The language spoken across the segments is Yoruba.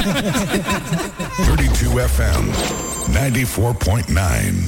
32 FM 94.9.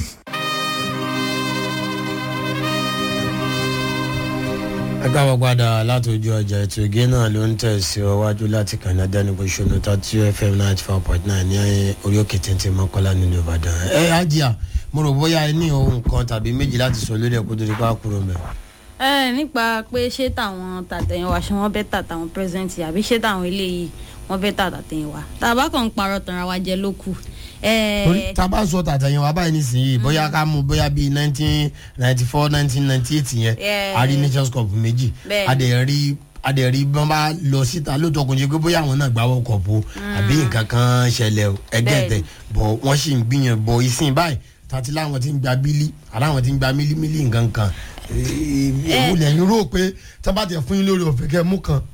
agbábọ̀ padà látòjú ọjà ètò ìgé náà ló ń tẹ̀sí ọwájú láti kànáda níbo ìṣúná thirty fm ninety four point nine ní orí òkè téńté mọ́kànlá nínú ìbàdàn. ẹ ajá mo rò bóyá ẹ ní ohun kan tàbí méjì láti sọ lórí ẹ̀kú tó di pa kúrò mẹ́. ẹ nípa pé ṣé táwọn tàtẹ̀yìnwá ṣé wọ́n bẹ́ tà táwọn pírẹsidẹ́ǹtì àbí ṣé táwọn eléyìí wọ́n bẹ́ tà tàtẹ̀yìnwá tàbá kan ń parọ́ tanra wa jẹ ló kù. torí tá a bá sọ tàtẹ̀yìn wa báyìí nísìnyí bóyá ká mú bóyá bíi nineteen ninety four nineteen ninety eight yẹn Yeah. a rí nations cup méjì Bẹ́ẹ̀ni. a dẹ̀ rí a dẹ̀ rí bí wọ́n bá lọ síta lóòótọ́ kò ní pé bóyá àwọn náà gbá world cup o àbí nǹkan kan ṣẹlẹ̀ o ẹgbẹ́ tẹ̀ bọ̀ wọ́n sì ń gbìyànjú bọ̀ ìsìn báyìí tàti láwọn ti ń gba bílí aláwọn ti ń gba mílímílí nǹkan kan ewu lẹ́yìn rò pé tábà tẹ̀ fún yín lórí ọ̀fẹ́ kẹ́ mú kan.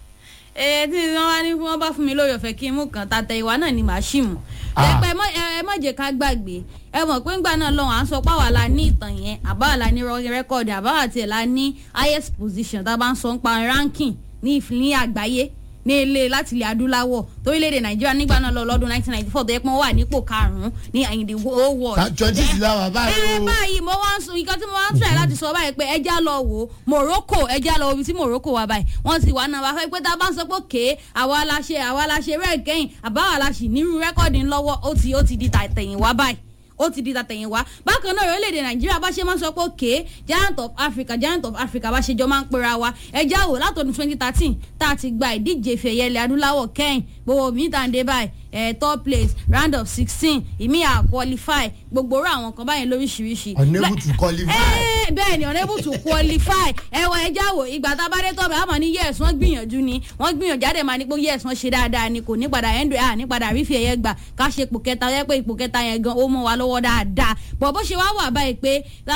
ẹ tí wọn wá ní wọn bá fún mi lórí ọ̀fẹ́ kí n mú kan tàtẹ̀yìnwá náà ni màá ṣì mú. Ah. pẹpẹ ẹ má jẹ́ ká gbàgbé ẹ mọ̀ pé ńgbà náà lọ́wọ́ à ń sọ pé àwa la ní ìtàn yẹn àbáwá la ní rẹ́kọ̀dì àbáwá tiẹ̀ la ní highest position tá a bá ń sọ ń pa ranking ní ìf- ní àgbáyé ní ilé láti ilẹ̀ adúláwọ̀ torílẹ̀-èdè nàìjíríà nígbà náà lọ lọ́dún 1994 tó yẹ pé wọ́n wà nípò karùn-ún ní in the whole world. twenty six láwà báyìí ẹ o. báyìí mo wá ń sọ nǹkan tí mo wá ń tẹ̀ láti sọ báyìí pé ẹja lọ wò ó morocco ẹja lọ wo ibi tí morocco wà báyìí wọ́n ti wà náà wá fẹ́ pé tá a bá ń sọ pé òkè àwa la ṣe àwa la ṣe rẹ̀ kẹ́yìn àbáwá la ṣì nírú rẹ́kọ̀dì ńlọ́wọ́ ó ti ó ti di tàtẹ̀yìn wá báyìí ó ti di tàtẹ̀yìn wá bákan náà orílẹ̀-èdè nàìjíríà bá ṣe máa ń sọ pé òkè giant of africa giant of africa bá ṣe jọ máa ń pera wa ẹja wò látọdún twenty thirteen tá a ti gba ìdíje ìfẹ̀yẹ ilẹ̀ adúláwọ̀ kẹ́yìn gbogbo mi tàn dé báyìí ẹ̀ top place round of sixteen ìmí à qualify gbogbo orú àwọn kan báyìí lóríṣiríṣi. unable to qualify. ẹ bẹ́ẹ̀ ni unable to qualify ẹwọ ẹja wo ìgbà tá a bá dé tọ́bẹ̀ àmọ́ ní yes wọ́n gbìyànjú ni wọ́n gbìyànjú àdè máa ní pé yes wọ́n ṣe dáadáa ni kò ní padà ẹ̀ńdọ̀ à ní padà rífi ẹ̀yẹ gbà ká ṣe ipò kẹta yẹ pé ipò kẹta yẹn gan ó mọ́ wa lọ́wọ́ dáadáa bọ̀ bó ṣe wá wà báyìí pé tá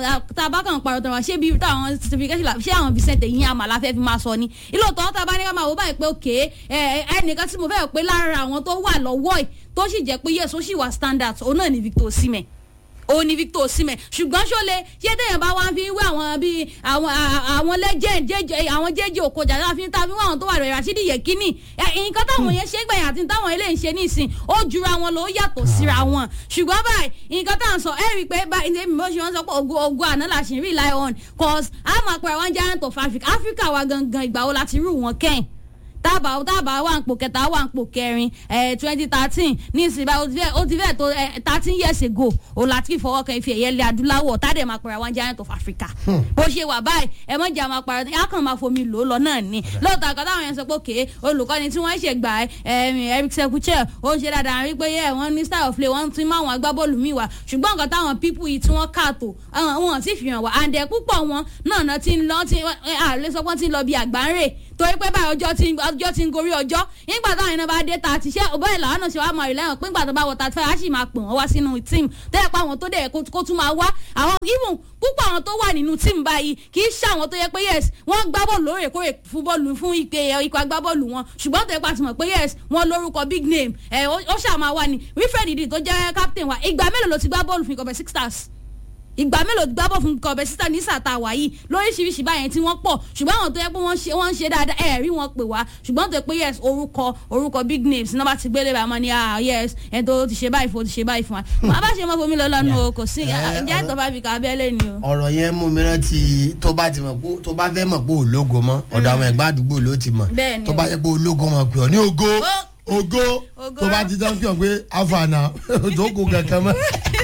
a bá kàn parọ́ tọrọ ṣé bí táwọn certification la- ṣé àwọn Vincent yín àmàlà fẹ́ fi máa sọ ni ìlòtọ́ tá a bá ní ká máa wò báyìí pé òkè ẹnìkan tí mo fẹ́ pé lára àwọn tó wà lọ́wọ́ ẹ̀ tó sì jẹ́ pé yes ó sì wà standard òun náà ni Victor Osimhen òun ni Victor Osimhen ṣùgbọ́n ṣọlẹ̀ ṣé téèyàn bá wá fi wé àwọn bíi àwọn à- àwọn legend jẹjẹ àwọn jẹjẹ òkòjà láti fi ta fi wé àwọn tó wà rẹ̀ Rashidi Yekini ẹ, nǹkan táwọn yẹn ṣe gbẹ̀yìn àti táwọn eléyìí ń ṣe nísìn ó jura wọn lọ ó yàtọ̀ síra wọn ṣùgbọ́n báyìí nǹkan tá à ń sọ ẹ rí i pé báyìí ní èmi bó ṣe wọ́n sọ pé ogun ogun àná la ṣì ń rely on cause a máa pẹ̀rẹ̀ wọn giant of Africa Africa wa gangan ìgbà wo láti rú wọn kẹ́yìn tábà tábà wà ń pò kẹta wà ń pò kẹrin twenty thirteen ní ìsìnbá ó ti fẹ́ ó ti fẹ́ tó thirteen years ago ó láti fọwọ́ kan ife ẹ̀yẹ ilẹ̀ adúláwọ̀ tádẹ̀ máa pẹ̀rẹ̀ àwọn giant of Africa bó ṣe wà báyìí ẹ mọ̀ jẹ́ àwọn apàrọ̀ á kàn máa fomi lò ó lọ náà ni lóòótọ́ àkọ́tà àwọn yẹn sọ pé òkè olùkọ́ni tí wọ́n ṣe gbà ẹ́ Eric Sekuche ó ń ṣe dáadáa rí pé yẹ wọ́n ní style of play wọ́n ti máa wọn agbábọ́ọ̀lù míì wá ṣùgbọ́n nǹkan táwọn pípù yìí tí wọ́n káàtó wọn sì fi hàn wá àǹdẹ̀ púpọ̀ wọn náà náà ti ń lọ ti àlẹ́ sọ pé wọ́n ti ń lọ bí àgbáńrè torí pé báyìí ọjọ́ ti ọjọ́ ti ń gorí ọjọ́ nígbà táwọn iná bá dé ta ti ṣe ọbẹ̀ ìlànà náà ṣe wá máa rí lẹ́yìn pé nígbà tó bá wọ thirty five á sì máa pè wọ́n wá sínú tíìmù tẹ́lẹ̀ pé àwọn tó dẹ̀ kó tún máa wá àwọn even púpọ̀ àwọn tó wà nínú tíìmù báyìí kì í ṣe àwọn tó yẹ pé yes wọ́n gbá bọ́ọ̀lù lóòrèkóòrè fún bọ́ọ̀lù fún ìpè ikọ̀ agbábọ́ọ̀lù wọn ṣùgbọ́n tó yẹ pé a ti mọ̀ pé yes wọ́n lórúkọ big name ẹ̀ ó ṣàmà wà ní Wilfred Ndidi tó jẹ́ captain wa ìgbà mélòó ló ti gbá bọ́ọ̀lù fún ikọ̀ bẹ̀ six stars ìgbà mélòó gbá bọ̀ fún kọ̀ọ̀bẹ sísá ní sàtà wà yìí lóríṣiríṣi báyẹn tí wọ́n pọ̀ ṣùgbọ́n àwọn tó yẹ pé wọ́n ṣe wọ́n ń ṣe dáadáa ẹ̀ rí wọn pè wá ṣùgbọ́n tó yẹ pé yes orúkọ orúkọ big names náà bá ti gbélé bá wọn ni ah yes ẹ̀ tó ti ṣe báyìí fún ti ṣe báyìí fún wa wọn bá ṣe mọ́ fomi lọ́lọ́nu o kò sí ǹjẹ́ ìtọ́ bá fi kà abẹ́lé ni o. ọ̀rọ̀ yẹn mú mi rántí tó bá ti mọ̀ pé tó bá fẹ́ mọ̀ pé ológo mọ́ ọ̀dọ̀ àwọn ẹ̀gbọ́n àdúgbò ló ti mọ̀ Bẹ́ẹ̀ ni tó o. bá yẹ pé ológo mọ̀ pé ọ ní ògo Ó. ògo Ògo. tó bá ti tán kí ọ pé afana tó kó kankan mọ́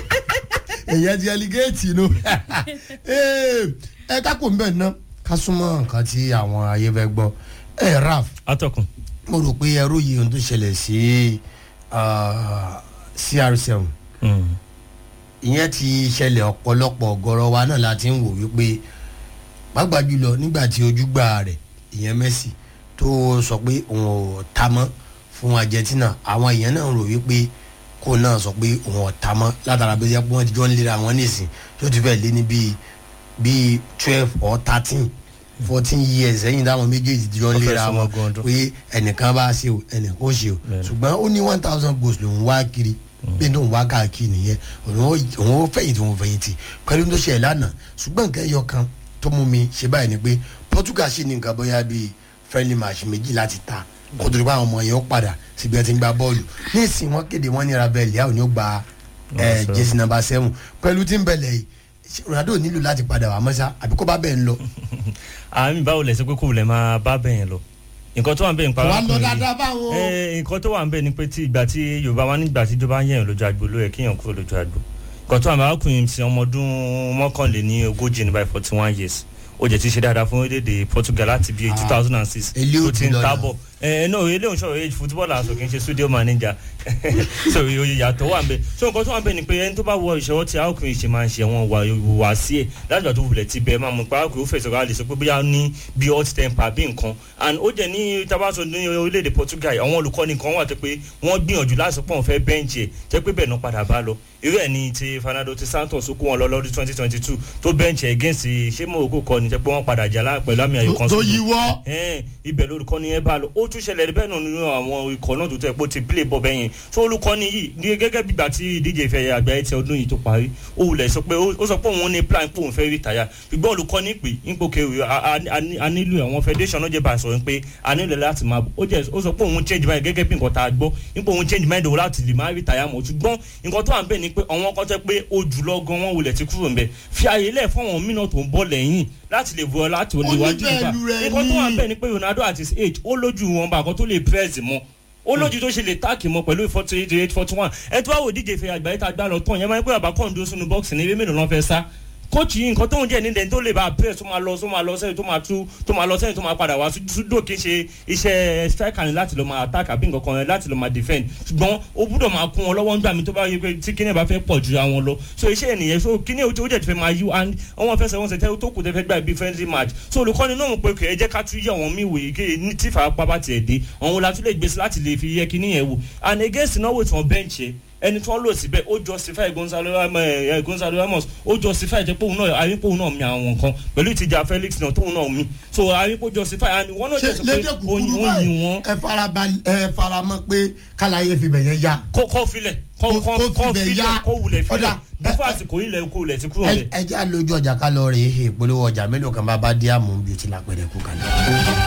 èyàn ti ẹligéètì nu ẹ kákò ń bẹ̀ ná ká súnmọ́ nǹkan tí àwọn ayé fẹ́ gbọ́ ẹ raf atọ́kùn. mo rò pé ẹrú yìí ohun tó ṣẹlẹ̀ sí ah, CR7 ìyẹn ti ṣẹlẹ̀ ọ̀pọ̀lọpọ̀ ọ̀gọ̀rọ̀ wa náà la ti ń wò wípé pàápàá jùlọ nígbà tí ojúgbà rẹ̀ ìyẹn Messi tó sọ pé òun ò ta mọ́ fún Argentina àwọn èèyàn náà rò wípé kó náà sọ pé òun ò ta mọ́ látara bí wọ́n ti jọ ń lera wọn nísìn tó ti fẹ́ lé ní bíi bíi twelve or thirteen fourteen years ẹ̀yìn táwọn méjèèjì ti jọ ń Ó fẹ́ lera súnmọ́ wọn gan ọdún. pé ẹnìkan bá ṣe o ẹnìkan ó ṣe o Bẹ́ẹ̀ni. ṣùgbọ́n ó ní one thousand goals lòún wá kiri bí tó ń wá káàkiri nìyẹn òun ó- òun ó fẹ̀yìntì òun fẹ̀yìntì pẹ̀lú tó ṣe ẹ̀ lánàá ṣùgbọ́n nǹkan ẹyọ kan tó mú mi ṣe báyìí ni pé Portugal ṣì ní nǹkan bóyá bíi friendly match méjì láti ta kó tó di pé àwọn ọmọ yẹn ó padà síbi ẹ ti ń gba bọ́ọ̀lù níìsín wọn kéde wọn ní rabel yà ò ní ó gba ẹ, Number jẹ́sí nàmbà sẹ́wọ̀n pẹ̀lú tí ń bẹ̀lẹ̀ yìí ṣé Ronaldo nílò láti padà wà mọ́sá àbí kó bá bẹ́ẹ̀ ń lọ. àmì báwo lẹ sọ pé kò lè máa bá bẹ́yẹn lọ nǹkan tó wà ń bẹ̀ nípa wà á lọ arákùnrin yìí- dáadáa báwọn. Eh, nǹkan tó wà ń bẹ̀ ni pé tí ìgbà tí yorùbá wa nígbà tí ìjọba ń yẹ̀yàn lójú agbo ló yẹ kéèyàn kúrò lójú agbo nǹkan tó wà ń bẹ̀ arákùnrin ti ọmọ ọdún mọ́kànléní ogójì ní báyìí forty one years ó jẹ́ ti ṣe dáadáa fún orílẹ̀-èdè Portugal láti bíi two thousand and six Elé tó ti ń òtún lọ́la. tábọ̀ ẹ náà ilé òǹṣọ́ age football aṣọ kì í ṣe studio manager so oyè yàtọ̀ wà ń bẹ̀ so nǹkan tó wà ń bẹ̀ ni pé ẹni tó bá wọ ìṣòwò tí arákùnrin ṣe máa ń ṣe wọn wà wà sí ẹ̀ láti ìgbà tó wulẹ̀ ti bẹ̀ máa mú pa arákùnrin ó fẹ̀sọ̀ ká lè sọ pé bóyá ní bí hot temper bí nǹkan and ó jẹ́ ní tabaso ní orílẹ̀-èdè Portugal àwọn olùkọ́ni kan wà tó pé wọ́n gbìyànjú láti pọ̀ fẹ́ bẹ́ǹchì ẹ̀ jẹ́ pé bẹ́ẹ̀ náà padà bá lọ irú ẹ̀ ní ti Fernando ti Santos ó kó wọn lọ lọ́dún twenty twenty two tó bẹ́ǹchì against ṣé Morocco kọ́ ni jẹ́ pé wọ́n padà jà lá- pẹ̀lú àmì ayò kan tó sódò yíwọ́. ẹn ibẹ̀ lórúkọ ni ẹ bá lọ ó tún ṣẹlẹ̀ bẹ́ẹ̀ náà nínú àwọn ikọ̀ náà tó tẹ̀ pé ó ti play bọ́ bẹ́yẹn tó olùkọ́ni yìí ní gẹ́gẹ́ bí ìgbà tí ìdíje ìfẹ́ àgbáyé ti ọdún yìí tó parí ó wulẹ̀ sọ pé ó sọ pé òun ní plan pé òun fẹ́ rìtáyà ṣùgbọ́n olùkọ́ni pè nípò kẹwì a nílò àwọn federation náà jẹ́ bá a sọ̀rọ̀ pé a nílò láti máa ó jẹ́ ó sọ pé òun change mind gẹ́gẹ́ bí nǹkan tá a gbọ́ nípò òun change mind òun láti lè máa rìtáyà mọ́ ṣùgbọ́n nǹkan tó wà ń bẹ̀ ni pé àwọn kan tẹ́ pé ó jùlọ gan wọn wulẹ̀ ti kúrò ń bẹ̀ fi àyè lẹ̀ fún àwọn mìíràn tó ń bọ̀ lẹ́yìn láti lè wọ láti lè wájú nípa Oníbẹ̀lú rẹ̀ nǹkan tó wà ń ni. bẹ̀ ni pé Ronaldo at his age ó lójú wọn bá kan tó lè press mọ́ ó lójú tó ṣe lè táàkì mọ́ pẹ̀lú forty eight eight forty one ẹ tó wá wò díje ìfẹ́ àgbáyé tá a gbá lọ tán yẹn máa ń pẹ́ bàbá kàn dúró sínú bọ́ọ̀sì ní eré mélòó lọ́n fẹ́ sá kóòtù yìí nǹkan tó ń jẹ́ nílẹ̀ tó lè bá press tó máa lọ tó máa lọ sẹ́yìn tó máa tú tó máa lọ sẹ́yìn tó máa padà wá súdò kí n ṣe iṣẹ́ striker ni láti lọ máa attack àbí nǹkan kan láti lọ máa defend ṣùgbọ́n ó gbúdọ̀ máa kún wọn lọ́wọ́ nígbà mi tó bá yẹ pé tí kíní ẹ̀ bá fẹ́ pọ̀ ju àwọn lọ so iṣẹ́ ènìyàn so kíní ó jẹ́ ti fẹ́ máa yí and àwọn fẹsẹ̀ wọn ṣẹ̀tẹ́ tó kù tẹ́ fẹ́ gbà bí friendly match so olùkọ́ni náà mọ̀ pé kẹ́ ẹ jẹ́ ká tún yẹ àwọn míì wòye kí ní tí ìfarapa bá tiẹ̀ dé àwọn la tún lè gbèsè láti lè fi yẹ kíní yẹn wò and against náwó tí wọ́n bench yẹn ẹni tí wọ́n lò síbẹ̀ ó justify Gonzalo Ramos ẹ Gonzalo Ramos ó justify jẹ́ pé òun náà àyípo òun náà mi àwọn nǹkan pẹ̀lú ìtìjà Felix náà tóun náà mi so àyípo justify and wọ́n náà ṣe jẹ́ sọ pé lédè ó kúkúrú yin báyìí wọn ẹ farabalẹ̀ ẹ faramọ́ pé kálàyé fi bẹ̀yẹn ya. kó kó filẹ̀ kó Kó- kó kó kó filẹ̀ filẹ̀ yá. kó wulẹ̀ Ọ̀dà, filẹ̀ bífọ̀ àsìkò ilẹ̀ kó wulẹ̀ ti kúrò ẹ lẹ̀. ẹ já lójú ọjà ká lọ rèé ìpolówó ọjà mélòó kan bá bá dí àmú bíi ti lápẹ̀rẹ̀ kú kalẹ̀.